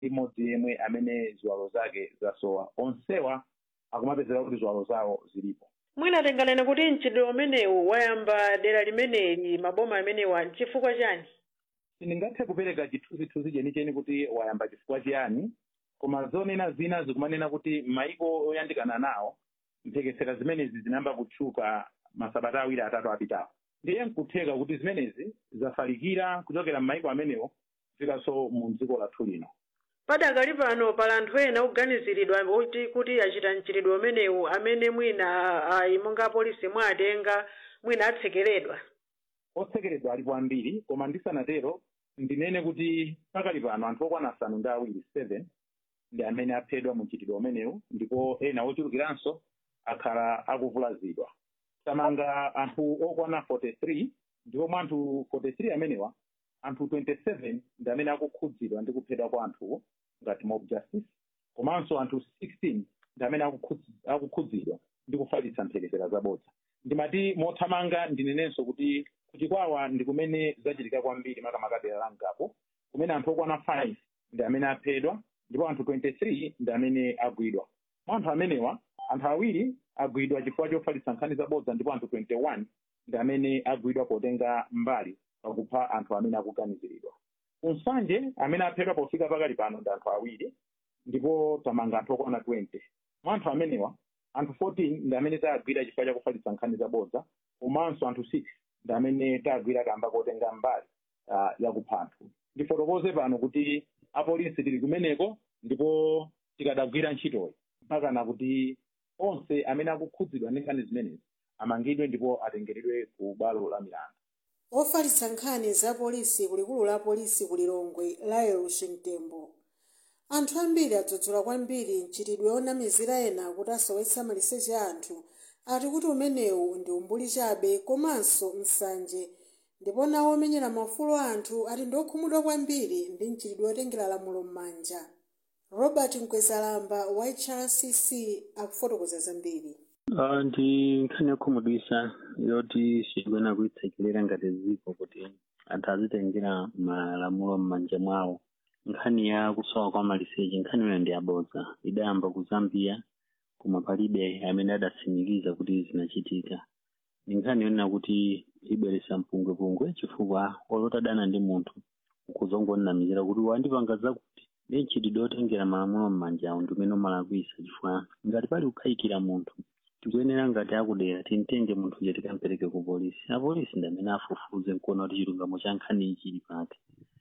imodzi yemwe amene ziwalo zake zasowa onsewa akumapezera kuti ziwalo zawo zilipo mwina tinganene kuti mchitidwe umenewu wayamba dera limeneli maboma amenewa chifukwa chani sindingathe kupereka chithunzithunzi chenicheni kuti wayamba chifukwa chiyani koma zonena zina zikumanena kuti maiko oyandikana nawo mphekesera zimenezi zinayamba kutchuka masabata awiri atatu apitawo ndiye nkutheka kuti zimenezi zafalikira kuchokera m'maiko amenewo kufikanso mu dziko lathu lino padakali pano pali anthu ena oganiziridwa kuti kuti achita mchitidwe umenewu amene mwina ayi monga polisi mwatenga mwina atsekeredwa otsekeredwa alipo ambiri koma ndisanatero ndinene kuti pakali pano anthu okwana asanu ndi awiri seven ndi amene aphedwa mu mchitidwe umenewu ndipo ena ochulukiranso akhala akuvulazidwa tamanga anthu okwana 43 ndipo mwa anthu 43 amenewa anthu 27 ndi amene akukhudzidwa ndi kuphedwa kwa anthuwo ngati mob justice komanso anthu 16 ndi amene akukhudzi- akukhudzidwa ndi kufalitsa mphekesera zabodza ndimati mothamanga ndinenenso kuti kuchikwawa ndi kumene zachitika kwambiri makamaka dera la Ngapo kumene anthu okwana 5 ndi amene aphedwa ndipo anthu 23 ndi amene agwidwa mwa anthu amenewa anthu awiri agwidwa chifukwa chofalitsa nkhani zabodza ndipo anthu 21 ndi amene agwidwa potenga mbali pakupha anthu amene akuganiziridwa kunsanje amene aphedwa pofika pakali pano ndi anthu awiri ndipo tamanga anthu okwana 20 mwa anthu amenewa anthu 14 ndi amene tagwira chifukwa chakufalitsa nkhani zabodza komanso anthu 6 ndi amene tagwira kamba kotenga mbali uh, yakupha anthu ndifotokoze pano kuti apolisi tili kumeneko ndipo tikadagwira ntchitoyi mpakana kuti onse amene akukhudzidwa ndi nkhani zimenezi amangidwe ndipo atengeredwe ku bwalo la milandu ofalitsa nkhani za polisi kulikulu la polisi ku lilongwe laelo mtembo anthu ambiri adzudzula kwambiri mchitidwe onamizira ena kuti asowetsa maliseche a anthu ati kuti umenewu ndi umbuli chabe komanso nsanje ndipo nawo omenyera maufulu a anthu ati ndi okhumudwa kwambiri ndi mchitidwe otengera lamulo m'manja robert mkwezalamba wa hrcc akufotokoza zambiri Uh, ndi nkhani yokhumudwisa yoti chidwena kuitsekelera ngati dziko kuti anthu azitengera malamulo m'manja mwawo nkhani ya kusowa kwa maliseche nkhani imeneyo ndi yabodza idayamba ku zambia koma palibe amene adatsimikiza kuti zinachitika ndi nkhani yonena kuti ibweretsa mpungwepungwe chifukwa olotadana ndi munthu ukuzongonamizira kuti wandipanga zakuti ndi mchitidwe otengera malamulo m'manjawo ndi umene umalakwisa chifukwa ngati pali kukhayikira munthu tikuyenera ngati akudera timtenge munthu uja tikampereke ku polisi apolisi ndi amene afufuze nkuona kuti chilungamo cha nkhani iyi chili pati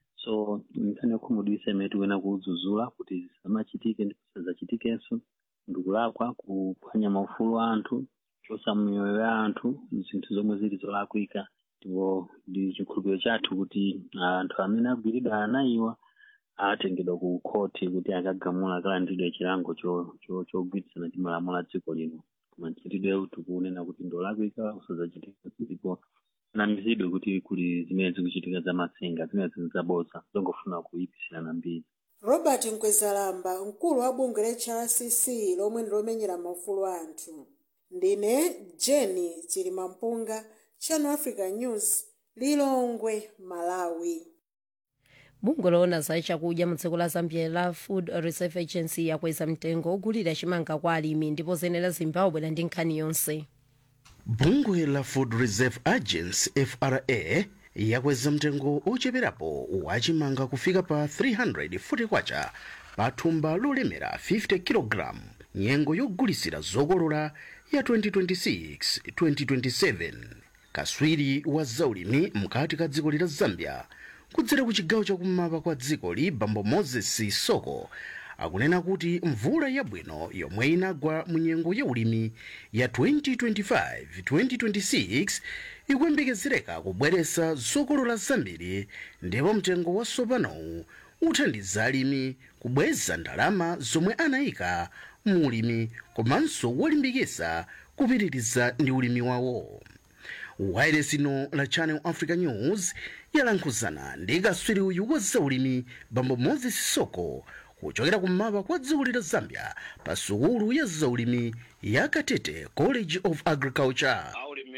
so nkhani yokhumudwisa imene tikuyenera kudzudzula kuti zisamachitike ndipo zisadzachitikenso ndikulakwa kuphwanya maufulu a anthu kuchotsa miyoyo ya anthu zinthu zomwe zili zolakwika ndipo ndi chikhulupiriro chathu kuti anthu amene agwiridwa anayiwa atengedwa ku khoti kuti akagamula akalandidwe chilango cho- cho- chogwirizana ndi malamulo a dziko lino koma mchitidwe tikunena kuti ndolakwika usadzachitika ndipo namizidwe kuti kuli zimene zikuchitika za matsenga zimene zili zabodza zongofuna kuyipisirana mbiri robert mkwezalamba mkulu wa bungwe la hrcc lomwe ndi lomenyera maufulu a anthu ndine jeni chilimampunga channel africa news lilongwe malawi bungwe loona za chakudya mu dziko la zambia la food reserve agency yakweza mtengo ogulira chimanga kwa alimi ndipo zenera zimbabwe ndi nkhani yonse bungwe la food reserve agency fra yakweza mtengo ocheperapo wachimanga kufika pa 340 kwacha pa thumba lolemera 50 kg nyengo yogulisira zokolola ya 2026-2027 kaswiri wa zaulimi mkati ka dziko la zambia kudzera ku chigawo chakummawa kwa dzikoli bambo moses soko akunena kuti mvula yabwino yomwe inagwa mu nyengo ya ulimi ya 2025-2026 ikuyembekezereka kubweretsa zokolola zambiri ndipo mtengo wa sopanowu uthandiza alimi kubweza ndalama zomwe anayika mu ulimi komanso wolimbikitsa kupitiriza ndi ulimi wawo wailesi ino la channel africa news yalankhuzana ndi kaswiri uyu wa zaulimi bambo moses soko kuchokera kummawa kwa dziko la zambia pa sukulu ya zaulimi ya katete college of agriculture aulimi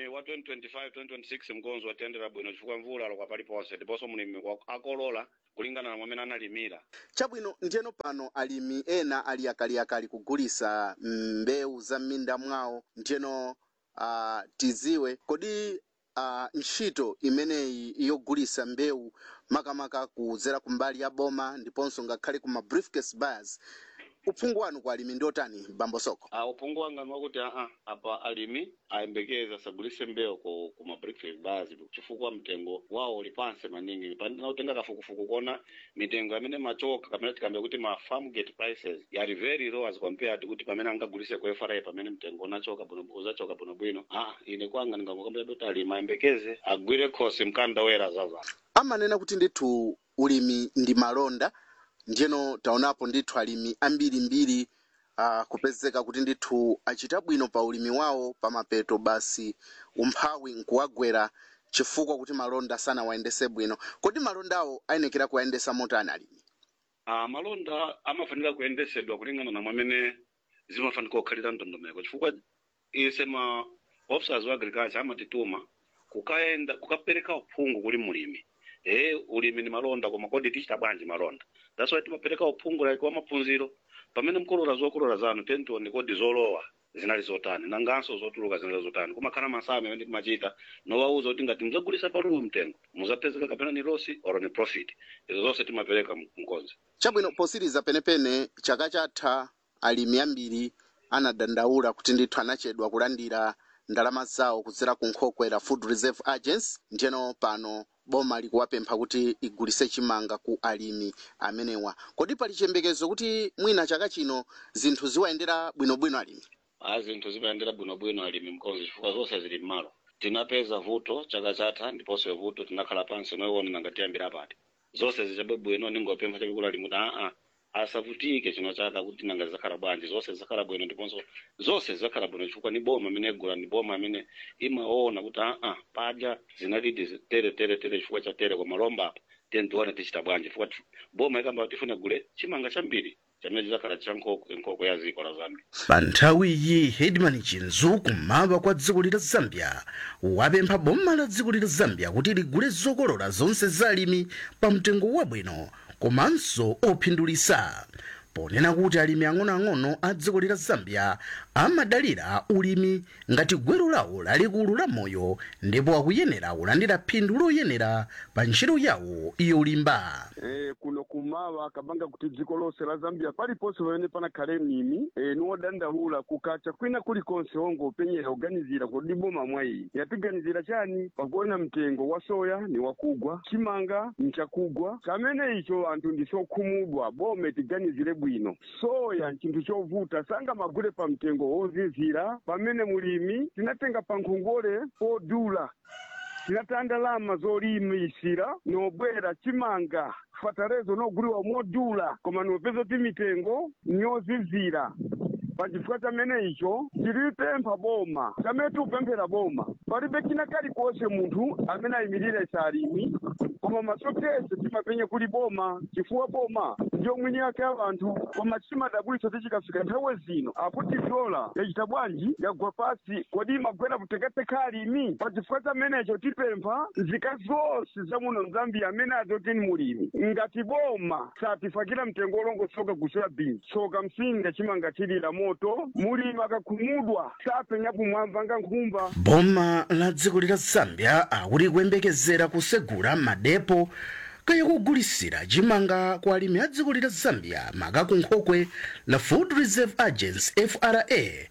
ulimi wa 2025 2026 mkonzo watiyendera bwino chifukwa mvula lokwa paliponse ndiponso mulimi wa- akolola kulingana na mwamene analimira chabwino ndiyeno pano alimi ena ali akaliakali kugulisa mbewu za m'minda mwawo ndiyeno uh, tiziwe kodi uh, ntchito imeneyi yogulisa mbewu makamaka kudzera kumbali ya boma ndiponso ngakhale kuma briefcase buyers uphungu wanu kwa alimi ndiotani bambo soko uh, uphungu wanga niwakuti aa apa alimi ayembekeza asagulise mbewu ku, ku mabrickfield bars chifukwa mtengo wawo uli pansi maningi pandinautenga kafukufuku kona mitengo amene machoka kamene tikambe kuti ma farm gate prices yali very low as compared kuti pamene angagulise ku FRA pamene mtengo unachoka bwino uzachoka bwinobwino ah ine kwanga ndingangokambira kuti alimi ayembekeze agwire khosi mkanda wera zaza amanena kuti ndithu ulimi ndi malonda ndiyeno taonapo ndithu alimi ambirimbiri uh, kupezeka kuti ndithu achita bwino pa ulimi wawo pamapeto basi umphawi nkuwagwera chifukwa kuti malonda sanawayendese bwino kodi malondawo ayenekera kuyayendesa motani alimi uh, malonda amafanika kuyendesedwa kulingana na mwamene zimafanika kukhalira ndondomeko chifukwa ise ma officers wa agriculture amatituma kukayenda kukapereka uphungu kuli mulimi eh ulimi ni malonda koma kodi tichita bwanji malonda that's why timapereka uphungu like wa maphunziro pamene mkolola zokolola zanu tentione kodi zolowa zinali zotani nanganso zotuluka zinali zotani kumakhala masame amene timachita nowauza kuti ngati muzagulisa palumu mtengo muzapezeka kapena ni losi or ni profit izo zonse timapereka mkonzi chabwino posiriza penepene chaka chatha alimi ambiri anadandaula kuti ndithu anachedwa kulandira ndalama zawo kudzera ku nkhokwe la food reserve agency ndiyeno pano boma likuwapempha kuti igulise chimanga ku alimi amenewa kodi pali chiyembekezo kuti mwina chaka chino zinthu ziwayendera bwinobwino alimi a zinthu zimayendera bwinobwino alimi mkonzi chifukwa zonse zili m'malo tinapeza vuto chaka chatha ndiponso vuto tinakhala pansi noiwona nangatiyambira pati zonse zichabe bwino ningopempha chakikulu alimi kuti aa asavutike chino chaka kuti nanga zizakhala bwanji zonse zizakhala bwino ndiponso zonse zizakhala bwino chifukwa ni boma amene igula ni boma amene imaona kuti aa padya zinalidi tere tere tere chifukwa cha tere koma lomba apa tiye tione tichita bwanji chifukwa ti- boma ikamba tifuna gule chimanga chambiri chamene chizakhala cha nkhoko nkhoko ya ziko la zambia pa nthawiyi hedman chinzu kummawa kwa dziko lila zambia wapempha boma la dziko lila zambia kuti ligule zokolola zonse za alimi pa mtengo wabwino komanso ophindulisa ponena kuti alimi ang'onoang'ono a dziko lila zambia amadalira ulimi ngati gwero lawo lalikulu la moyo ndipo akuyenera kulandira phindu loyenera pa ntchito yawo yolimba Eh, kuno kumawa kabanga kuti dziko lonse la zambia paliponse pamene panakhale mlimi eh, niwodandaula kukacha kwina kulikonse ongo upenyera kuganizira kodi boma mwayi yatiganizira chani pakuona mtengo wa soya ni wakugwa chimanga nchakugwa chamene icho anthu ndichokhumudwa bome tiganizire bwino soya nchinthu chovuta sanga magule pa mtengo wozizira pamene mulimi tinatenga pa nkhongole podula tinata ndalama zolimisira nobwera chimanga fatalezo noguliwa modula koma nopeza kuti mitengo nyozizira pachifukwa chamene icho tilipempha boma chamene tikupemphera boma palibe china kalikonse munthu amene ayimirira salimi koma masokese timapenya kuli boma chifukwa boma ndiyo mwini yake abantu koma chimadabwitsa tichikafika nthawe zino akuti dola yachita bwanji yagwa pasi kodi imagwera kutekateka alimi pachifukwa chamenecho tipempha nzika zonse zamuno mzambia amene azoti ni mulimi ngati boma satifakira mtengo olongosoka kusoya bini soka msinga chimanga chilira moto mulimi akakhumudwa sapenya kumwamba nga nkhumba boma la dziko lila zambia akuti kuyembekezera kusegula madepo kaya kugulisira chimanga kwa alimi a dziko lila zambia makaku nkhokwe la food reserve agency fra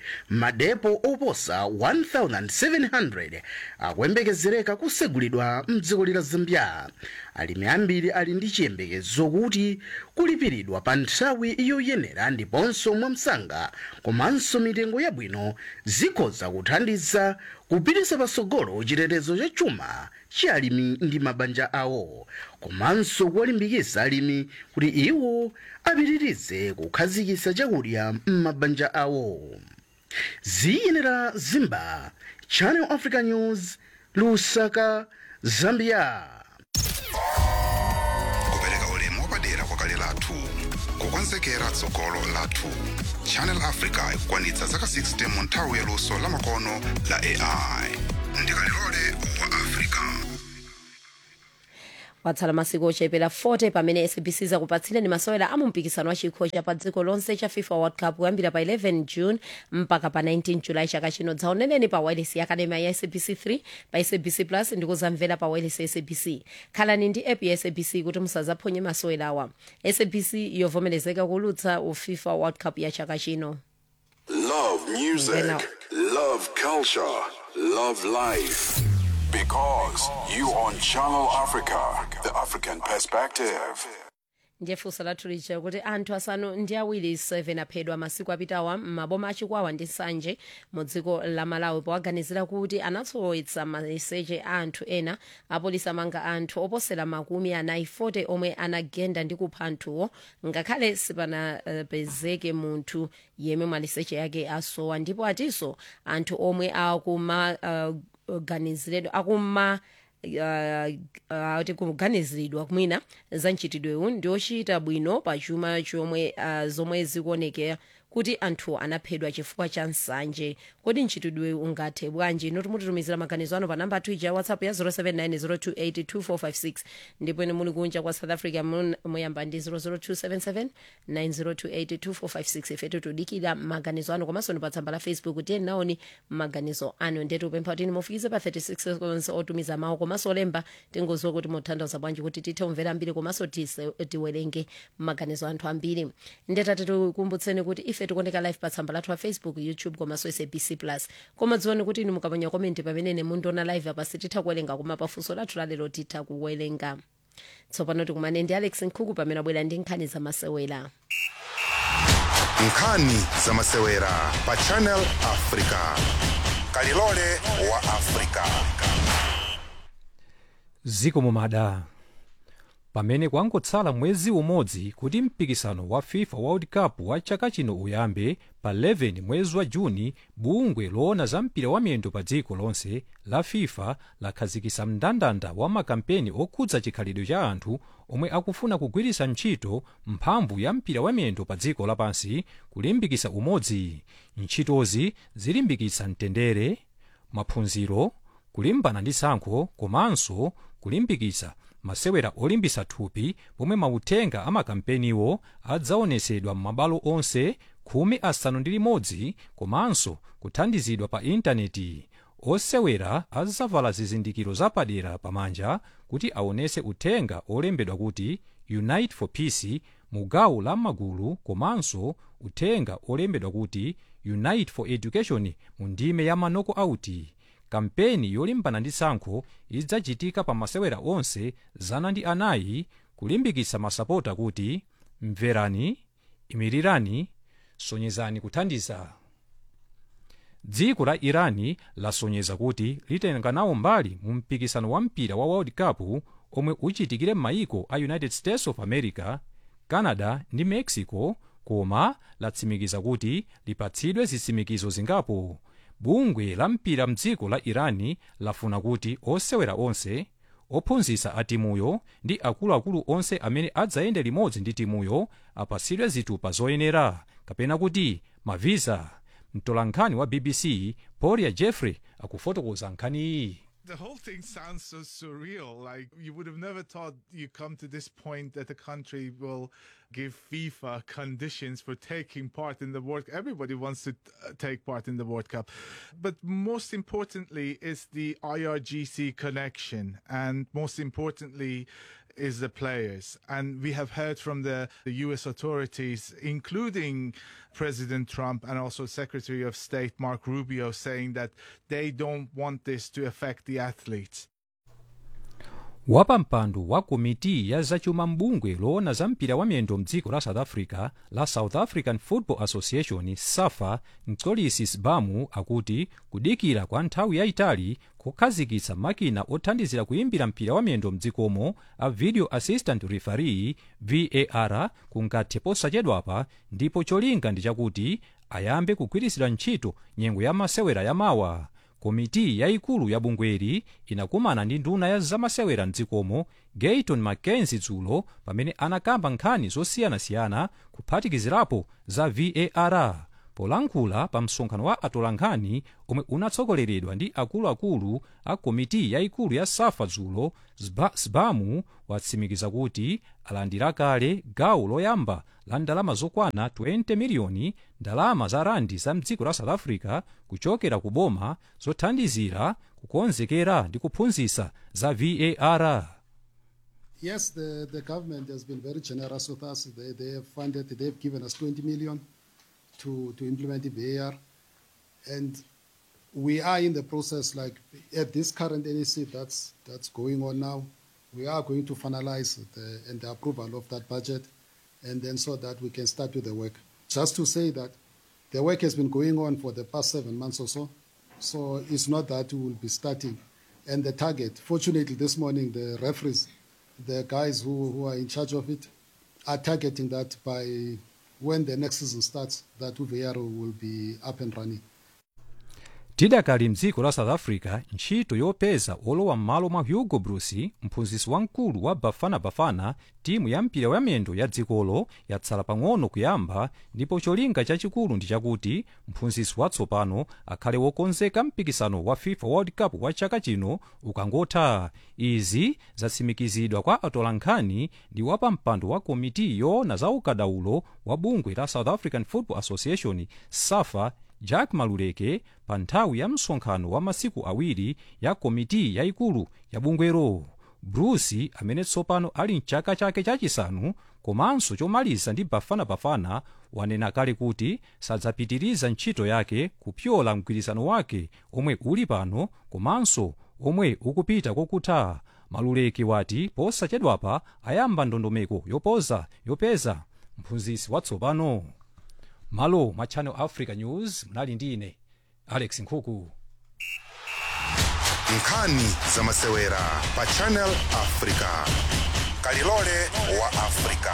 madepo oposa 1700 akuyembekezereka kusegulidwa mdziko lila zambia alimi ambiri ali ndi chiyembekezo kuti kulipiridwa pa nthawi yoyenera ndiponso mwamsanga komanso mitengo yabwino zikhoza kuthandiza kupititsa patsogolo chitetezo cha chuma cha alimi ndi mabanja awo komanso kuwalimbikitsa alimi kuti iwo apitirize kukhazikitsa chakudya m'mabanja awo ziyenera zimba channel africa news lusaka zambia kupereka ulemu wapadera kwakale lathu kukonzekera tsogolo lathu channel africa ikukwanitsa zaka 60 mu nthawi yaluso lamakono la ai ndi kalilole wa africa kwatsala masiku ochepera 40 pamene sabc zakupatsireni masewera a mumpikisano wa chikho cha pa dziko lonse cha fifa world cup kuyambira pa 11 june mpaka pa 19 julayi chaka chino dzaoneneni pa wireless ya akadema ya sabc 3 pa sabc plus ndi kuzamvera pa wireless ya sabc khalani ndi app ya sabc kuti musazaphonye masewerawa sabc yovomerezeka kulutsa ufifa world cup ya chaka chino Love music, Genau. love culture, love life. Because you on Channel Africa, the African perspective. ndiye funso lathu lija kuti anthu asanu ndi awiri 7 aphedwa masiku apitawa m'maboma achikwawa ndi nsanje mu dziko la malawi powaganizira kuti anatsowetsa maliseche a anthu ena apolisi amanga anthu oposera makumi anayi 40 omwe anagenda ndi kupha anthuwo ngakhale sipanapezeke munthu yemwe maliseche yake asowa ndipo atinso anthu omwe akuma uh, ganiziredwa akuma ati kuganiziridwa mwina za mchitidwewu ndi ochita bwino pa chuma chomwe ah, zomwe zikuonekera kuti anthu anaphedwa chifukwa cha nsanje kodi mchitidwewu ungathe bwanji ino timutitumizira maganizo ano pa namba athu ija ya whatsapp ya 07902825456 ndipo ine muli kunja kwa south africa mun- muyamba ndi 0027790282456 ifetu tudikira maganizo ano komanso ndi pa tsamba la facebook tiye naoni maganizo ano ndetu upempha kuti mufikize pa 36 seconds otumiza mawu komanso olemba tingoziwa kuti muthandiza bwanji kuti tithe kumvera ambiri komanso tise- tiwerenge maganizo anthu ambiri ndetati tikumbutseni kuti ife tikuoneka live pa tsamba lathu la facebook youtube komanso sabc plus koma dziwani kuti inu mukaponya komenti pamene mundiona live apa sititha kuwerenga koma pafunso lathu lalero titha kuwerenga tsopano tikumane ndi alex nkhuku pamene abwera ndi nkhani zamasewera nkhani zamasewera pa channel africa kalilole wa africa ziko mumada pamene kwangotsala mwezi umodzi kuti mpikisano wa fifa world cup wa chaka chino uyambe pa 11 mwezi wa juni bungwe loona za mpira wa miyendo pa dziko lonse la fifa lakhazikitsa mndandanda wa makampeni okhudza chikhalidwe cha anthu omwe akufuna kugwiritsa ntchito mphamvu ya mpira wa miyendo pa dziko lapansi kulimbikitsa umodzi ntchitozi zilimbikitsa mtendere maphunziro kulimbana ndi tsankho komanso kulimbikitsa masewera olimbitsa thupi pomwe mauthenga a makampeniwo adzaonetsedwa m'mabwalo onse khumi asanu ndi limodzi komanso kuthandizidwa pa intaneti osewera adzavala zizindikiro zapadera pamanja kuti aonetse uthenga olembedwa kuti unite for peace mu gawo la magulu komanso uthenga olembedwa kuti unite for education mu ndime ya manoko auti kampeni yolimbana ndi tsankho idzachitika pa masewera onse zana ndi anayi kulimbikitsa masapota kuti mverani imirirani sonyezani kuthandiza dziko la irani lasonyeza kuti litenga nawo mbali mu mpikisano wa mpira wa world cup omwe uchitikire m'mayiko a united states of america canada ndi mexico koma latsimikiza kuti lipatsidwe zitsimikizo zingapo bungwe la mpira mdziko la irani lafuna kuti osewera onse ophunzitsa a timuyo ndi akuluakulu onse amene adzayende limodzi ndi timuyo apatsidwe zitupa zoyenera kapena kuti mavisa mtolankhani wa bbc poria jeffrey akufotokoza nkhani iyi The whole thing sounds so surreal. Like you would have never thought you come to this point that a country will give FIFA conditions for taking part in the World Cup. Everybody wants to uh, take part in the World Cup. But most importantly is the IRGC connection. And most importantly is the players. And we have heard from the, the US authorities, including President Trump and also Secretary of State Mark Rubio, saying that they don't want this to affect the athletes. wapampando wa komiti ya zachuma mbungwe loona za mpira wa miyendo mdziko la south africa la south african football association safa mtsolisi sbamu akuti kudikira kwa nthawi yayitali kukhazikitsa makina othandizira kuyimbira mpira wa miyendo mdzikomo a video assistant referee var kungathe posachedwapa ndipo cholinga ndi chakuti ayambe kugwiritsidwa ntchito nyengo ya masewera yamawa komiti yayikulu ya bungweri inakumana ndi nduna ya zamasewera mdzikomo gayton mackenzie dzulo pamene anakamba nkhani zosiyanasiyana kuphatikizirapo za var polankhula pa msonkhano wa atolankhani omwe unatsogoleredwa ndi akuluakulu a komiti yayikulu ya safa dzulo Zba- sbamu watsimikiza kuti alandira kale gawo loyamba la ndalama zokwana 20 miliyoni ndalama za randi za mdziko la south africa kuchokera ku boma zothandizira kukonzekera ndi kuphunzitsa za var Yes, the, the government has been very generous with us. They, they have funded, they've given us 20 million to, to implement the VAR. And we are in the process, like at this current NEC that's, that's going on now, we are going to finalize the, and the approval of that budget, and then so that we can start with the work. Just to say that the work has been going on for the past seven months or so, so it's not that we will be starting. And the target, fortunately, this morning the referees, the guys who, who are in charge of it, are targeting that by when the next season starts, that UVR will be up and running. tidakali mdziko la south africa ntchito yopeza olowa m'malo mwa hugo bruce mphunzitsi wamkulu wa bafana bafana timu ya mpira wamiyendo ya dzikolo yatsala pang'ono kuyamba ndipo cholinga chachikulu ndi chakuti mphunzitsi watsopano akhale wokonzeka mpikisano wa fifa world cup wa chaka chino ukangotha izi zatsimikizidwa kwa atolankhani ndi wapampando wa komiti yoona za ukadaulo wa bungwe la south african football association safa jack maluleke pa nthawi ya msonkhano wa masiku awiri ya komiti yayikulu ya bungwero bruce amene tsopano ali mchaka chake chachisanu komanso chomaliza ndi bafanabafana wanena kale kuti sadzapitiriza ntchito yake kupyola mgwirizano wake omwe uli pano komanso omwe ukupita kokutha maluleke wati posachedwapa ayamba ndondomeko yopoza yopeza mphunzitsi watsopano malo mwa channel africa news mnali ndi ine alex nkhuku nkhani za masewera pa channel africa kalilole wa africa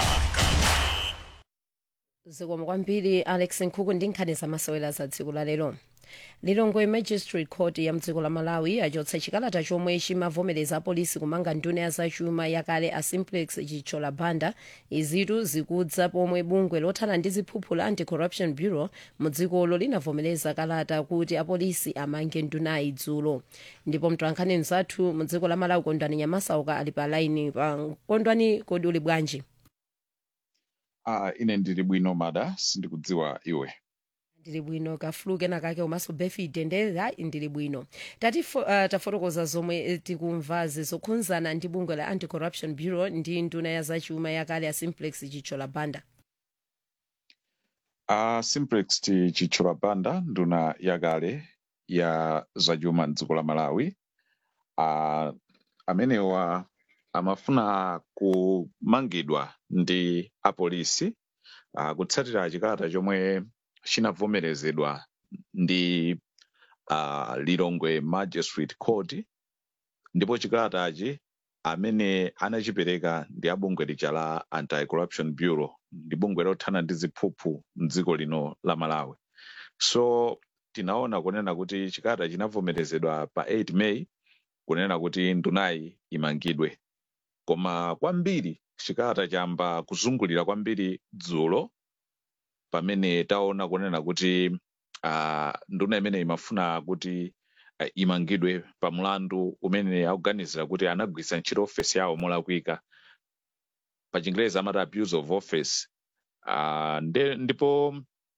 zikomo kwambiri alex nkhuku ndi nkhani zamasewera za dziko la lero lilongwe magistrate court ya mdziko la malawi achotsa chikalata chomwe chimavomereza apolisi kumanga nduna ya zachuma yakale a simplex chitshola banda izitu zikudza pomwe bungwe lothana ndi ziphuphu la anti-corruption bureau mu dzikolo linavomereza kalata kuti apolisi amange ndunayi dzulo ndipo mtolankhani mzathu mu dziko la malawi kondwani nyamasauka ali pa laini pa kondwani kodi uli bwanji Ah, ine ndili bwino mada sindikudziwa iwe ndili bwino kafulu kenakake komanso befide ndera ndili bwino tati uh, tafotokoza zomwe eh, tikumvazi zokhudzana ndi bungwe la anti-corruption bureau ndi nduna ya zachuma yakale ya simplex chitshola banda uh, simplex ti chitshola banda nduna yakale ya zachuma mdziko la malawi uh, amenewa amafuna kumangidwa ndi apolisi uh, kutsatira chikalata chomwe chinavomerezedwa ndi uh, lilongwe magistrate court ndipo chikalatachi amene anachipereka ndi abungwe lija la anti-corruption bureau ndi bungwe lothana ndi ziphuphu mdziko lino la malawi so tinaona kunena kuti chikalata chinavomerezedwa pa 8 may kunena kuti ndunayi imangidwe koma kwambiri chikalata chamba kuzungulira kwambiri dzulo pamene taona kunena kuti uh, nduna imene imafuna kuti uh, imangidwe pa mlandu umene akuganizira kuti anagwiritsa ntchito ofesi yawo molakwika pa chingerezi amati abuse of office uh, nde, ndipo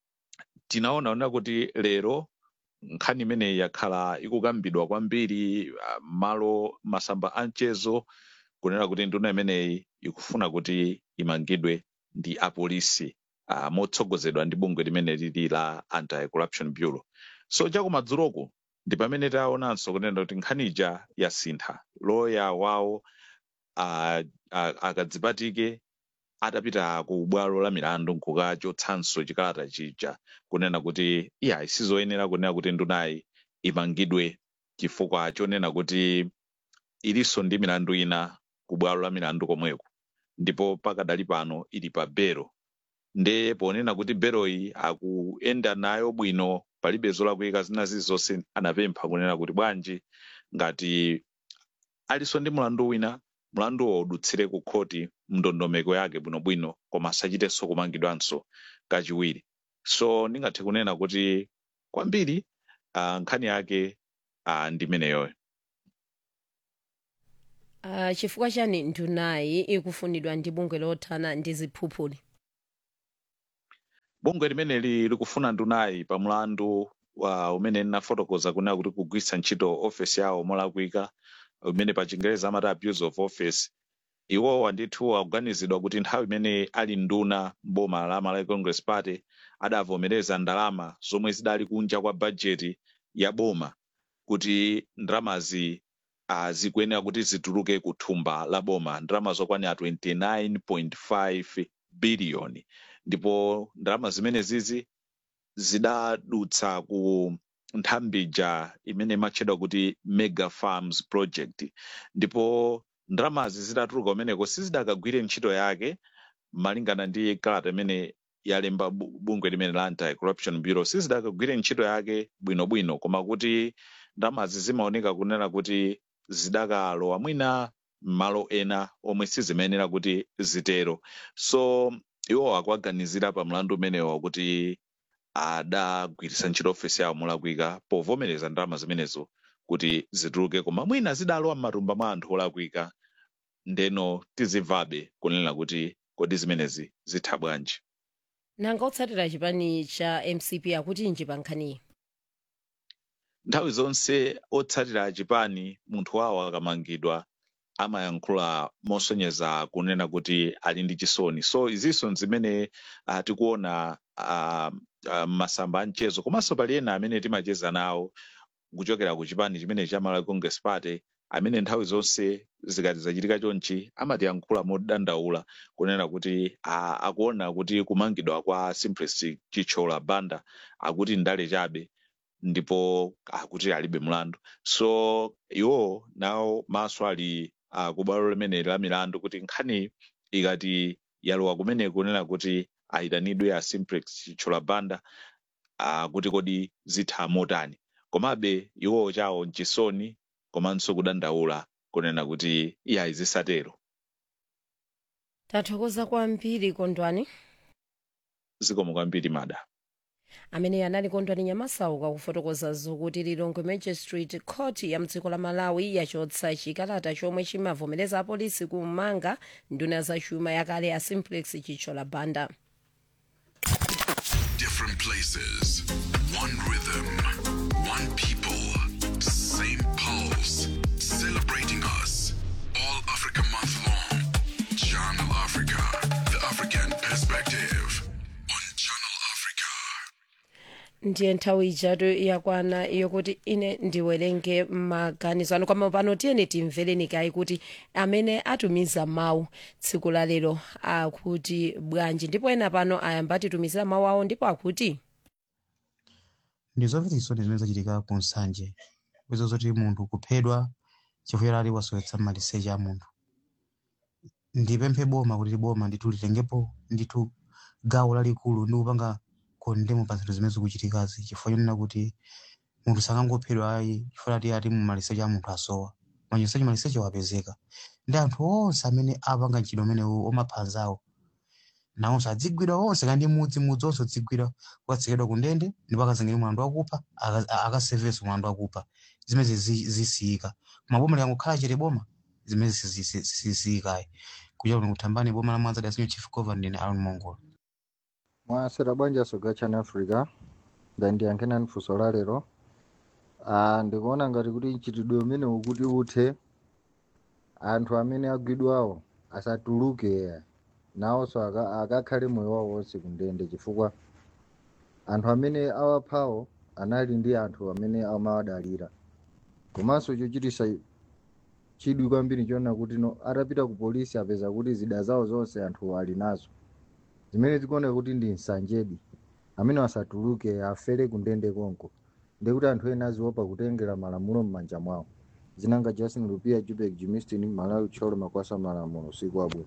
tinaona ona kuti lero nkhani imeneyi yakhala ikukambidwa kwambiri uh, malo masamba a mchezo kunena kuti nduna imeneyi ikufuna kuti imangidwe ndi apolisi uh, motsogozedwa ndi bungwe limene lili la anti-corruption bureau so chakumadzuloko ndi pamene taonanso kunena kuti nkhaniija yasintha loya wawo uh, uh, akadzipatike atapita ku bwalo la milandu nkukachotsanso chikalata chija kunena kuti iya isizoyenera kunena kuti ndunayi imangidwe chifukwa chonena kuti ilinso ndi milandu ina ku bwalo la milandu komweko ndipo pakadali pano ili pa bero nde ponena kuti beroyi akuyenda nayo bwino palibe zolakwika zina zilizonse anapempha kunena kuti bwanji ngati alinso ndi mlandu wina mlanduwo udutsire ku khoti mndondomeko yake bwinobwino koma asachitenso kumangidwanso kachiwiri so ndingathe kunena kuti kwambiri uh, nkhani yake uh, ndi imeneyoyo uh, chifukwa chani ndunayi ikufunidwa ndi bungwe lothana ndi ziphuphuli bungwe limeneli likufuna ndunayi pa mlandu wa umene ndinafotokoza kunena kuti kugwiritsa ntchito ofesi yawo molakwika umene pa chingereza amati abuse of office iwowa ndithu akuganizidwa kuti nthawi imene ali nduna mboma la malawi congress party adavomereza ndalama zomwe zidali kunja kwa bajeti ya boma kuti ndalamazi uh, zikuyenera kuti zituluke ku thumba la boma ndalama zokwanira 29.5 biliyoni ndipo ndalama zimene zizi zidadutsa ku nthambija imene imatchedwa kuti mega farms project ndipo ndalamazi zidatuluka kumeneko sizidakagwire ntchito yake malingana ndi kalata imene yalemba bu- bungwe limene la anti corruption bureau sizidakagwire ntchito yake bwinobwino koma kuti ndalamazi zimaoneka kunena kuti zidakalowa mwina malo ena omwe sizimayenera kuti zitero so iwo akuaganizira pa mlandu umenewo kuti adagwiritsa ntchito ofesi yawo molakwika povomereza ndalama zimenezo kuti zituluke koma mwina zidalowa m'matumba mwa anthu olakwika ndeno tizimvabe kunena kuti kodi zimenezi zitha bwanji nanga otsatira chipani cha mcp akuti nji pa nkhaniyi nthawi zonse otsatira chipani munthu wawo akamangidwa amayankhula mosonyeza kunena kuti ali ndi chisoni so izinso zimene uh, tikuona uh, uh, masamba a mchezo komanso pali ena amene timacheza nawo kuchokera ku chipani chimene cha malawi congress party amene nthawi zonse zikati zachitika chonchi amatiyankhula modandaula kunena kuti uh, akuona kuti kumangidwa kwa simplest chichola banda akuti ndale chabe ndipo akuti alibe mlandu so iwo nawo maso ali uh, ku bwalo limene la milandu kuti nkhani ikati yalowa kumene kunena kuti ayitanidwe a simplex chichola banda uh, kuti kodi zitha motani komabe iwo chawo nchisoni komanso kudandaula kunena kuti iyayi zisatero tathokoza kwambiri kondwani zikomo kwambiri mada amene anali kondwani nyamasauka kufotokoza zokuti lilongwe magistrate court ya mdziko la malawi yachotsa chikalata chomwe chimavomereza apolisi kumanga nduna zachuma yakale ya simplex chichola banda Different places, one rhythm, one people, same pulse, celebrating us. All Africa month long. Channel Africa, the African perspective. On Channel Africa. ndiye nthawi ijatu yakwana yokuti ine ndiwerenge maganizo anu koma pano tiyeni timvereni kayi kuti amene atumiza mawu tsiku la lero akuti bwanji ndipo ena pano ayamba atitumizira mawu awo ndipo akuti ndi zomvetsa chisoni zimene zachitika ku nsanje kwezo zoti munthu kuphedwa chifukwa ali wasowetsa maliseche a munthu ndipemphe boma kuti boma ndithu litengepo ndithu gawo lalikulu ndi kupanga kondemo pa zinthu zimene zikuchitikazi chifukwa chonena kuti munthu sakangophedwa ayi chifukwa ati ati mu maliseche a munthu asowa maliseche maliseche wapezeka ndi anthu onse amene apanga ntchito umenewu omaphanzawo nawonso adzigwidwa onse kandi mudzi mudzi onse udzigwidwa ukatsekedwa ku ndende ndipo akazengera mlandu wakupha aka- akasevenso mlandu wakupha zimene zisiyika maboma likangokhala chete boma zimene zisiyikayi kuchera kuno kuthambani boma la mwanza dasinyo chief governor ndine aron mongola mwasera bwanji asoga channel africa ndandiyankhena funso la lero ah, ndikuona ngati kuti mchitidwe umene ukuti uthe anthu amene agwidwawo asatuluke nawonso aka- akakhale moyo wawo wonse kundende chifukwa anthu amene awaphawo anali ndi anthu amene amawadalira komanso chochitisa chidwi kwambiri choona kuti no atapita ku polisi apeza kuti zida zawo zonse anthu ali nazo zimene zikuoneka kuti ndi nsanjedi amene asatuluke afere kundende konko ndikuti anthu ena aziopa kutengera malamulo m'manja mwawo zinanga justin lupia jubek jimistin malawi tcholo makwasa malamulo usiku wabwino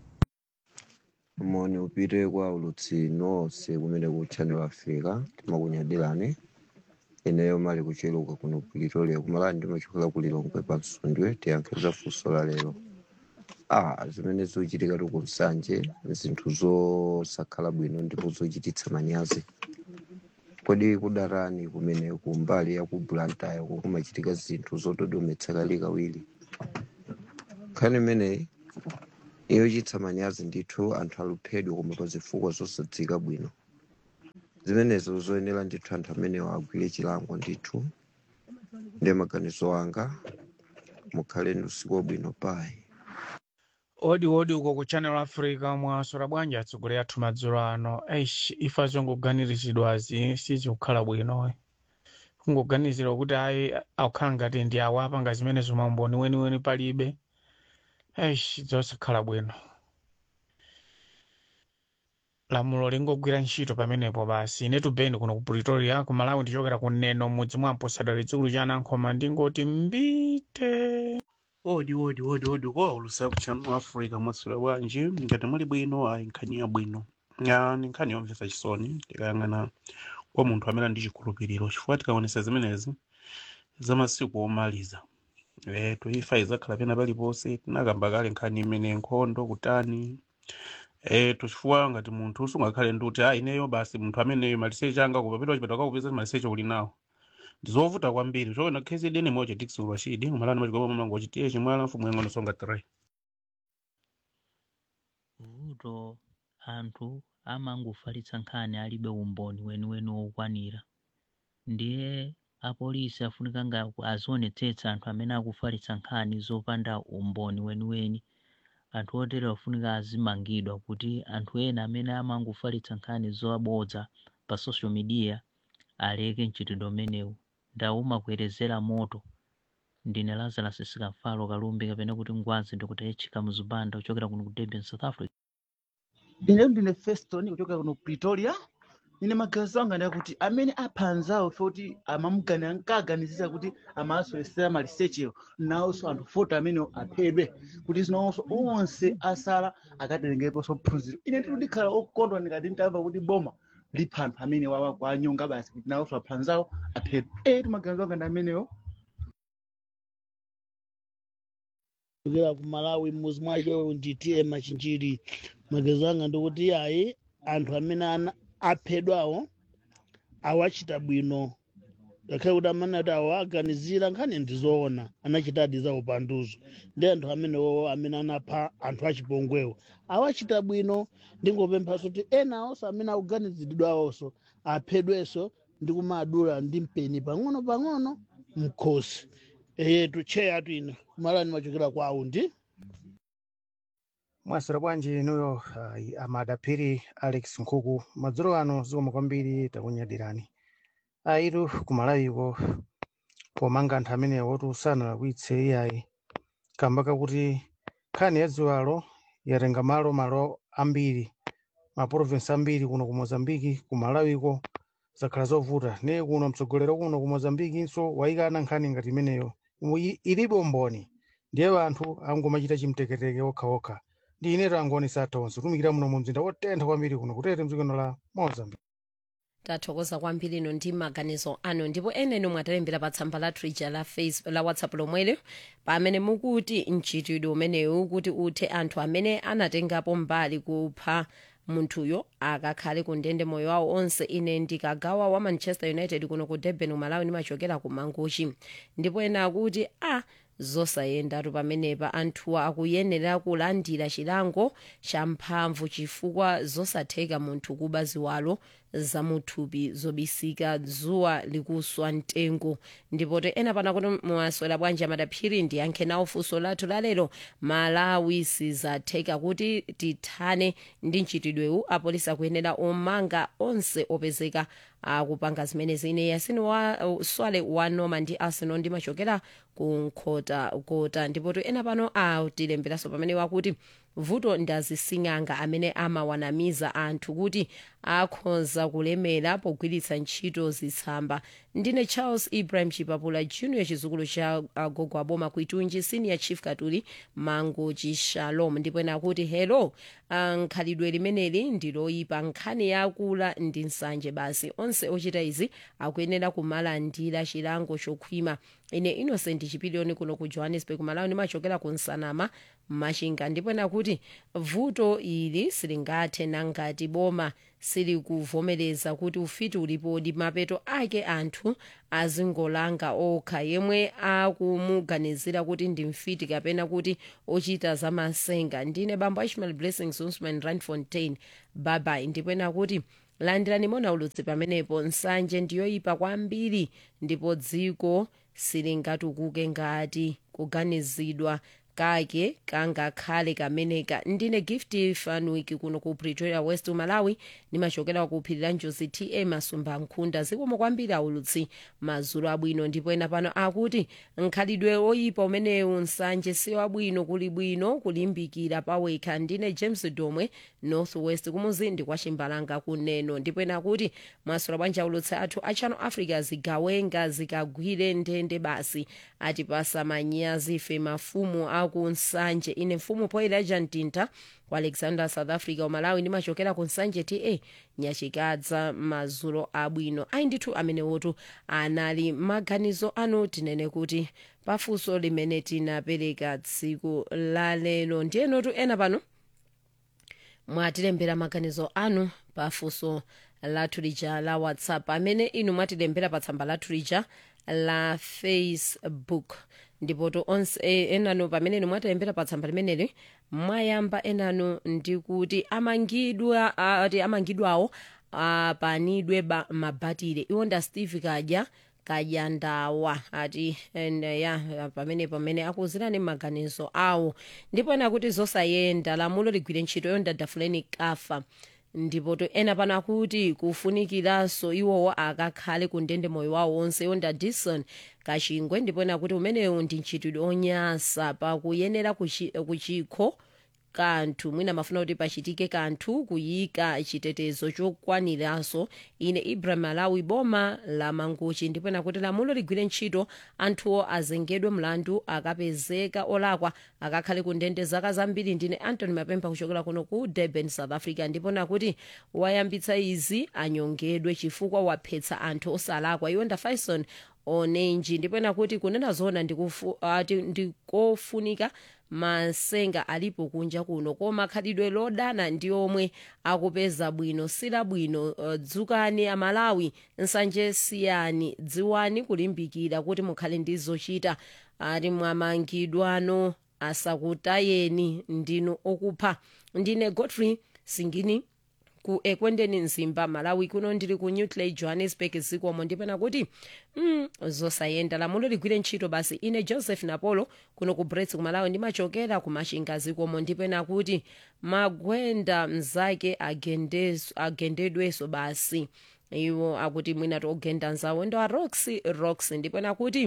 moni upite kwa ulutsi nonse kumene ku channel africa timakunyadirani ineyo mali kucheluka kuno ku pretoria kumalani ndimachokera ku lilongwe pa msundwe tiyankhiriza funso la lero ah zimene zochitika tu ku nsanje zinthu zosakhala bwino ndipo zochititsa manyazi kodi kudarani kumene kumbali ya ku blantyre kumachitika zinthu zododometsa kawiri nkhani imeneyi yochititsa manyazi ndithu anthu aluphedwa koma pa zifukwa zosadziwika bwino zimenezo zoyenera ndithu anthu amenewo agwire chilango ndithu ndiye maganizo anga mukhaleni usiku wabwino payi odi odi uko ku channel africa mwasora bwanji atsogoleri athu madzulo ano eish ife zongoganirizidwazi sizikukhala bwino kungoganizira kuti ayi akukhala ngati ndi awo apanga zimenezo maumboni weniweni palibe eish zosakhala bwino lamulo lingogwira ntchito pamenepo basi inetu beni kuno ku pretoria ku malawi ndichokera ku neno mudzi mwa mposadali chikulu cha anankhoma ndingoti mbite odi odi odi odi ko ulusaku channel africa mwasula bwanji ngati muli bwino ayi nkhani ya bwino ya ni nkhani yomvetsa chisoni tikayang'ana kwa munthu amene ndi chikhulupiriro chifukwa tikaonesa zimenezi za masiku omaliza eh toifa izakhala pena paliponse tinakamba kale nkhani imene nkhondo kutani eh tochifukwa ngati munthu usungakhale ndi kuti ah ineyo basi munthu ameneyo maliseche anga kupapita chipata kakupeza maliseche uli nawo ndizovuta kwambiri chokena khezi dene moja dikisi ulwachidi umalani machikopa mlango chitiye chimwala mfumu yang'ono songa 3 vuto anthu amangofalitsa nkhani alibe umboni weniweni wokwanira ndiye apolisi afunika nga azionetsetsa anthu amene akufalitsa nkhani zopanda umboni weniweni anthu otere afunika azimangidwa kuti anthu ena amene amangofalitsa nkhani zobodza pa social media aleke mchitidwe umenewu ndaumakwerezera moto ndine lazarus sikamfalo kalumbi kapena kuti ngwazi ndikuti echika muzipanda kuchokera kuno ku durban south africa ine ndine feston kuchokera kuno pretoria ine magazi anga ndakuti amene apha anzawo foti amamugani ankaganizisa kuti amaaswesera malisechewo nawonso anthu foti amene aphedwe kuti zinawonso onse asala akaterengeponso phunziro ine nditi ndikhala okondwa ndikati nditamva kuti boma lipha anthu amene wawa kwa anyonga basi kuti nawonso apha anzawo aphedwe eti magazi anga ndi amenewo kuchokera ku malawi mmuzi mwake nditiye machinjiri magezo anga ndikuti ayi anthu amene ana- aphedwawo awachita bwino ngakhale kuti amene ati awo aganizira nkhani ndizoona anachitadi za upanduzo ndi anthu amenewo amene anapha anthu achipongwewo awachita bwino ndingopemphanso kuti ena awonso amene akuganiziridwawonso aphedwenso ndi kumadula ndi mpeni pang'ono pang'ono mkhosi eyetu cheya twino kumalani machokera kwa aundi mwasira bwanji inuyo uh, amadaphiri alex nkhuku madzulo ano zikoma kwambiri takunyadirani aitu kumalawiko pomanga anthu amenewo oti usanalakwitse iyayi kamba kakuti nkhani ya dziwalo yatenga malo malo ambiri maprovinsi ambiri kuno ku mozambiki ku malawiko zakhala zovuta ne kuno mtsogolero kuno ku mozambikinso wayikana nkhani ngati imeneyo Imu- ilibe umboni ndiye anthu angomachita chimteketeke okhaokha ndi ineto angoni satonso tumikira muno mu mzinda wotentha kwambiri kuno kutete mdzikono la mozambique tathokoza kwambiri ino ndi maganizo anu ndipo eneni mwatalembera pa tsamba la twitter la, Facebook, la whatsapp lomwelo pamene mukuti mchitidwe umenewu kuti uthe anthu amene anatengapo mbali kupha munthuyo akakhale ku ndende moyo wawo onse ine ndikagawa wa manchester united kuno ku durban umalawi ndimachokera ku mangochi ndipo ena akuti a ah, zosayendatu pamenepa anthuwa akuyenera kulandira chilango cha mphamvu chifukwa zosatheka munthu kuba ziwalo zamuthupi zobisika dzuwa likuswa mtengo ndipo te ena pana kuti mwaswera bwanji amadaphiri ndiyankhe nawo funso lathu lalero malawi sizatheka kuti tithane ndi mchitidwewu apolisi akuyenera omanga onse opezeka akupanga zimenezi ine yasini wa uh, swale wanoma ndi arsenal ndimachokera ku nkhota kota ndipo to ena pano atilemberanso pamene wakuti vuto ndazising'anga amene amawanamiza anthu kuti akhoza kulemera pogwiritsa ntchito zitsamba ndine charles ibrahim chipapula junior chizukulu cha agogo aboma kuitunji senior chief katuli mango chishalom ndipo ena akuti hello ah, nkhalidwe limeneli ndiloyipa nkhani yakula ndi nsanje basi onse ochita izi akuyenera kumalandira chilango chokhwima ine innocent chipiliyoni kuno ku johannesburg malawi ndimachokera ku nsanama machinga ndipo ena kuti vuto ili silingathe nangati boma silikuvomereza kuti ufiti ulipodi mapeto ake anthu azingolanga okha yemwe akumuganizira kuti ndi mfiti kapena kuti ochita zamasenga ndine bambo ishmael blessings usman randfontein babai ndipena kuti landirani mona ulutsi pamenepo nsanje ndiyoyipa kwambiri ndipo dziko silingatukuke ngati kuganizidwa kake kangakhale kameneka ndine gift fanwik kuno ku pretoria west malawi nimachokera ku phiri la njozi ta masumba nkhunda zikomo kwambiri aulutsi mazulu abwino ndipo ena pano akuti nkhalidwe oyipa umenewu nsanje si wabwino kuli bwino kulimbikira pawekha ndine james domwe north west kumuzindi kwa chimbalanga kuneno ndipo ena akuti mwasula bwanji aulutsi athu a channel africa zigawenga zikagwire ndende basi atipasa manyazi ife mafumu aku nsanje ine mfumu poelaja mtinta ku alexander south africa umalawi ndimachokera ku nsanje ta nyachikadza mazulo abwino ayi ndithu amenewotu anali maganizo anu tinene kuti pafunso limene tinapereka tsiku la lero ndiyenotu ena pano mwatilembera maganizo anu pafunso lathu lija la whatsapp amene inu mwatilembera pa tsamba lathu lija la facebook ndipoto onse eh, enano pamene inu mwatilembera pa tsamba limeneli mwayamba enano ndikuti amangidwa ati amangidwawo apanidwe ba, mabatire iwonda steve kadya kajandawa ati and, uh, ya pamene pamene akuzirani maganizo awo ndipo ena kuti zosayenda lamulo ligwire ntchito yonda dafuleni kafa ndipo to ena pano akuti kufunikiranso iwowo akakhale ku ndende moyo wawo wonse yonda dison kachingwe ndipo ena kuti umenewu ndi ntchitidwe onyasa pakuyenera kuchi- kuchikho kanthu mwina mafuna kuti pachitike kanthu kuyika chitetezo chokwaniranso ine ibrahim alawi boma la manguchi ndipo ena kuti lamulo ligwire ntchito anthuwo azengedwe mlandu akapezeka olakwa akakhale ku ndende zaka zambiri ndine antony mapempa kuchokera kuno ku durban south africa ndipo nakuti wayambitsa izi anyongedwe chifukwa waphetsa anthu osalakwa iwonda faison onenji ndipo nakuti kunena zona ndikufu- ati ndikofunika masenga alipo kunja kuno koma khalidwe lodana ndi omwe akupeza bwino sila bwino uh, dzukani amalawi nsanje siyani dziwani kulimbikira kuti mukhale ndi zochita ati mwamangidwano asakutayeni ndinu okupha ndine godfrey singini ku ekwendeni mzimba malawi kuno ndili ku newtley johannesburg zikomo ndipena kuti mm, zosayenda lamulo ligwire ntchito basi ine joseph napolo kuno ku brets ku malawi ndimachokera ku machinga zikomo ndipena kuti magwenda mzake agendes- agendedwenso basi iwo akuti mwina tiogenda nzawo ndo a roxy rox ndipena kuti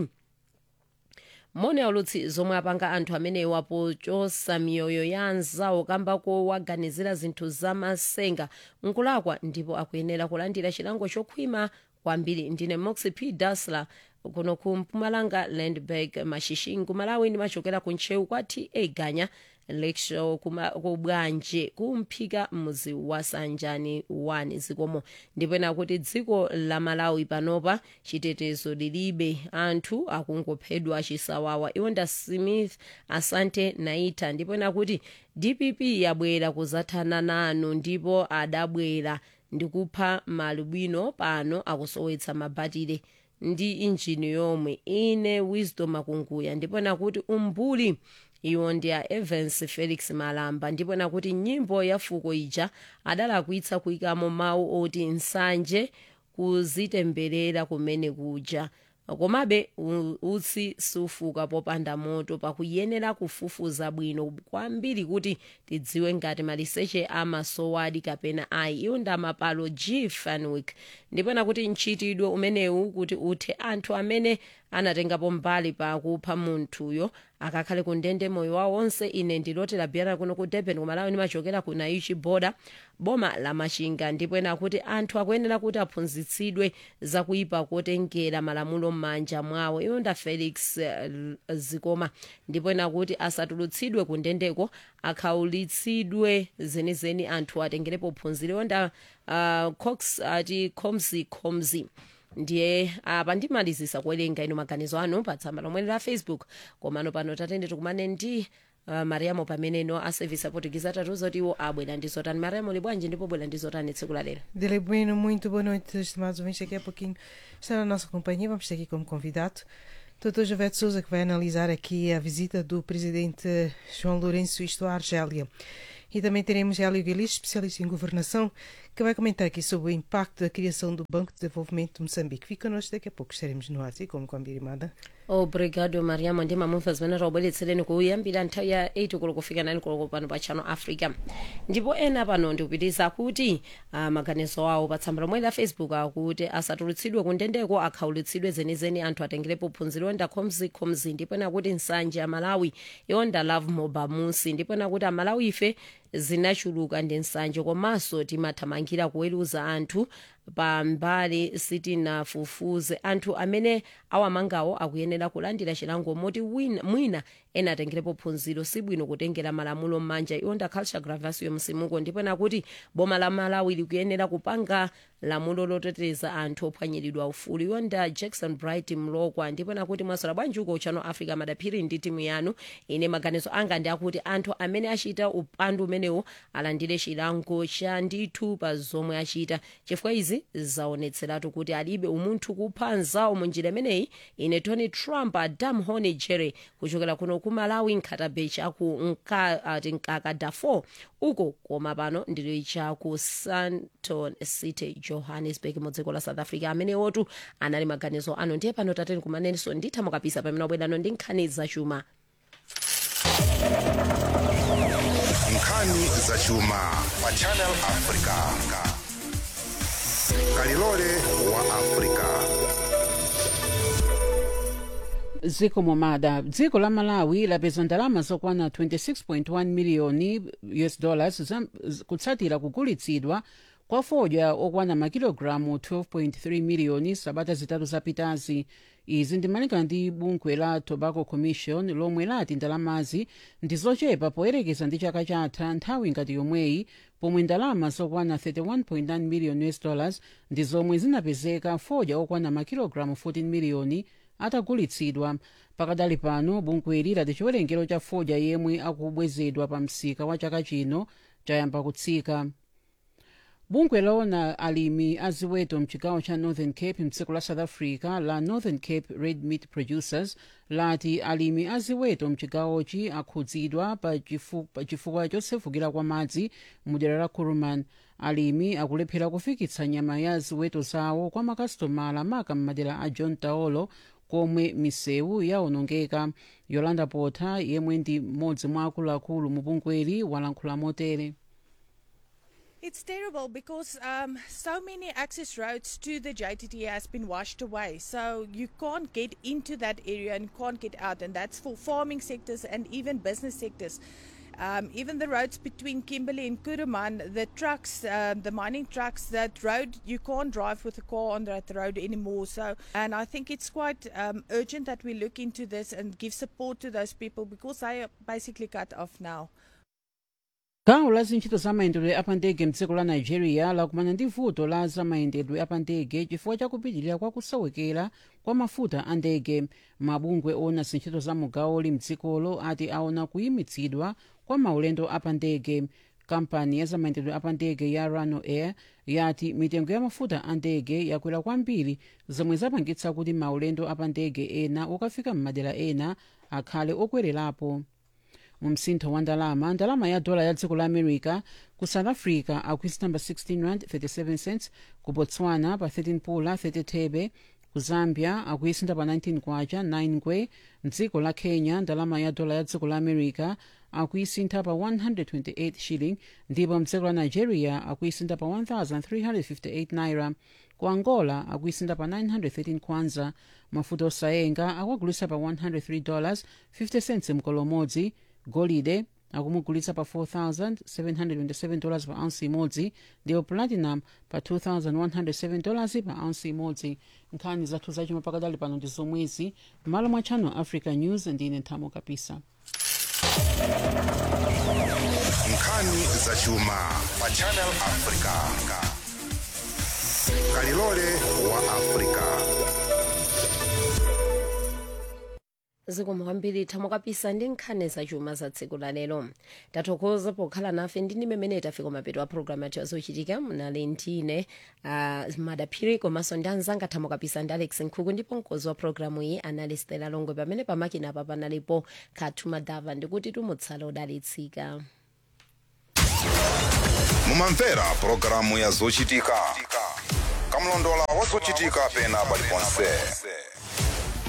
mone aulutsi zomwe apanga anthu amenewa pochosa miyoyo ya anzawo kamba kowaganizira zinthu zamasenga nkulakwa ndipo akuyenera kulandira chilango chokhwima kwambiri ndine moxi p dasla kuno ku mpumalanga landberg mashishing kumalawi ndimachokera ku ntcheu kwa ta ganya lecture kubwanje kumphika mudzi wa sanjani 1 zikomo ndipena kuti dziko la malawi panopa chitetezo lilibe anthu akungophedwa chisawawa iwonda smith asante naita ndipena kuti dpp yabwera kuzathana nanu ndipo adabwera ndikupha malubwino pano akusowetsa mabatire ndi injini yomwe ine wisdom akunguya ndipena kuti umbuli iwo ndi a evans felix malamba ndipo nakuti nyimbo ya fuko ija adalakwitsa kuyikamo mawu oti nsanje kuzitemberera kumene kuja komabe u- utsi sufuka popanda moto pakuyenera kufufuza bwino kwambiri kuti tidziwe ngati maliseche amasowadi kapena ayi iwo ndi amapalo g fanwick ndipena kuti mchitidwe umenewu kuti uthe anthu amene anatengapo mbali pakupha munthuyo akakhale ku ndende moyo wawo wonse ine ndilotera biyana kuno ku durban kumalawi ndimachokera ku naichi boda boma la machinga ndipo ena kuti anthu akuyenera kuti aphunzitsidwe zakuyipa kotengera malamulo m'manja mwawo iwo nda felix eh, zikoma ndipo ena kuti asatulutsidwe ku ndendeko akhaulitsidwe zenizeni anthu atengerepo phunziro nda uh, cox ati comsi comsi ndiye apa ndimalizisa kuwerenga ino maganizo anu pa tsamba lomwe la facebook komano pano tatende tikumane ndi uh, mariamo pameneno a service aportuguese atatiuza kuti iwo abwera ndi zotani mariamo li bwanji ndipo bwera ndi zotani tsiku la lero Dele Bueno, muito boa noite, estimados ouvintes. Daqui a pouquinho está na nossa companhia. Vamos ter aqui como convidado Dr. Javete Souza, que vai analisar aqui a visita do presidente João Lourenço, isto à Argélia. E também teremos Hélio Guilis, especialista em governação, que vai comentar aqui sobre o impacto da criação do Banco de Desenvolvimento de Moçambique. Fica connosco, daqui a pouco estaremos no ar, e como com a Birimada. obrigado mariamo ndi mamumva zimene taubweretsereni kuyambira nthawi ya 8 koloko kufika 9 koloko pano pa channel africa ndipo ena pano ndikupitiriza kuti uh, maganizo awo pa tsamba lomwe la facebook akuti asatulutsidwe kundendeko akhaulitsidwe zenizeni anthu atengerepo phunziro yonda khomzikhomzi ndipo ena kuti nsanje ya malawi yonda love mobamusi ndipo ena kuti amalawi ife zinachuluka ndi nsanje komanso timathamangira kuweruza anthu pambali sitinafufuze anthu amene awamangawo akuyenera kulandira chilango moti wina- mwina ena atengerepo phunziro sibwino kutengera malamulo m'manja iwonda culture gravasio msimuko ndipo ena kuti boma la malawi likuyenera kupanga lamulo loteteza anthu ophwanyiridwa ufulu iwonda jackson bright mlokwa ndipo ena kuti mwasola bwanji uko channel africa madaphiri ndi timu yanu ine maganizo anga ndi akuti anthu amene achita upandu umenewo alandire chilango cha ndithu pa zomwe achita chifukwa izi zaonetseratu kuti alibe umunthu kupha anzawo mu njira imeneyi ine tony trump adam hone jerry kuchokera kuno ku malawi nkhatabechi aku nka, ati nkaka darfur uko koma pano ndili chaku santon city johannesburg mu dziko la south africa amenewotu anali maganizo ano ndiye pano tateni kumanenso nditha mukapisa pamene wabwerano ndi nkhani zachuma nkhani zachuma pa channel africa kalilole wa africa ziko momada dziko la malawi lapeza ndalama zokwana 26.1 miliyoni us dollars za- z- kutsatira kugulitsidwa kwa fodya okwana makilogalamu 12.3 miliyoni sabata zitatu zapitazi izi ndimalingana ndi bungwe la tobacco commission lomwe lati ndalamazi ndi zochepa poyerekeza ndi chaka chatha nthawi ngati yomweyi pomwe ndalama zokwana 31.9 miliyoni us dollars ndi zomwe zinapezeka fodya okwana makilogalamu 14 miliyoni atagulitsidwa pakadali pano bungweli lati chiwerengero cha fodya yemwe akubwezedwa pa msika wa chaka chino chayamba kutsika bungwe lona alimi aziweto mchigawo cha northern cape mdziko la south africa la northern cape red meat producers lati alimi aziweto mchigawochi akhudzidwa pa chifu- pa chifukwa chosefukira kwa madzi mudera la kuruman alimi akulephera kufikitsa nyama ya ziweto zawo kwa makasitomala maka m'madera a john taolo komwe misewu yaonongeka yolanda pota yemwe ndi mmodzi mwa akuluakulu mu bungweli walankhula motere It's terrible because um, so many access roads to the JTT has been washed away. So you can't get into that area and can't get out, and that's for farming sectors and even business sectors. Um, even the roads between Kimberley and Kuruman, the trucks, um, the mining trucks, that road you can't drive with a car on that road anymore. So, and I think it's quite um, urgent that we look into this and give support to those people because they are basically cut off now. gawo la zintchito za mayendedwe apandege mdziko la nigeria lakumana ndi vuto la za mayendedwe apandege chifukwa cha kupitirira kwa kusowekera kwa mafuta a ndege mabungwe ona zintchito za mugawoli mdzikolo ati aona kuyimitsidwa kwa maulendo apandege kampani ya zamayendedwe apandege ya rano air yati mitengo ya mafuta a ndege yakwera kwambiri zomwe zapangitsa kuti maulendo apandege ena okafika m'madera ena akhale okwererapo mu msintho wa ndalama ndalama ya dola ya dziko la america ku south africa akuisintha pa 16 rand 37 cents ku botswana pa 13 pula 30 thebe ku zambia akuisintha pa 19 kwacha 9 ngwe mdziko la kenya ndalama ya dola ya dziko la america akuisintha pa 128 shilling ndipo mdziko la nigeria akuisintha pa 1358 naira ku angola akuisintha pa 913 kwanza mafuta osayenga akuagulitsa pa 103 dollars 50 cents mkolo umodzi golide akumugulitsa pa 4727 dollars pa ounce imodzi ndipo platinum pa 2107 dollars pa ounce imodzi nkhani zathu zachuma pakadali pano ndi zomwezi m'malo mwa channel africa news ndine nthamo kapisa nkhani zachuma pa channel africa kalilole wa africa zikomo kwambiri thamo kapisa ndi nkhani zachuma za tsiku la lero tathokoza pokhala nafe ndi ndi mmene tafika mapeto a programu yathu yazochitika mnali ndine uh, madaphiri komanso ndi anzanga thamo kapisa ndi alex nkhuku ndipo mkozi wa programu iyi anali stela longwe pamene pamakina apa panalipo khathu madava ndikuti tumutsala udalitsika mumamvera pulogalamu ya zochitika kamlondola wa zochitika pena paliponse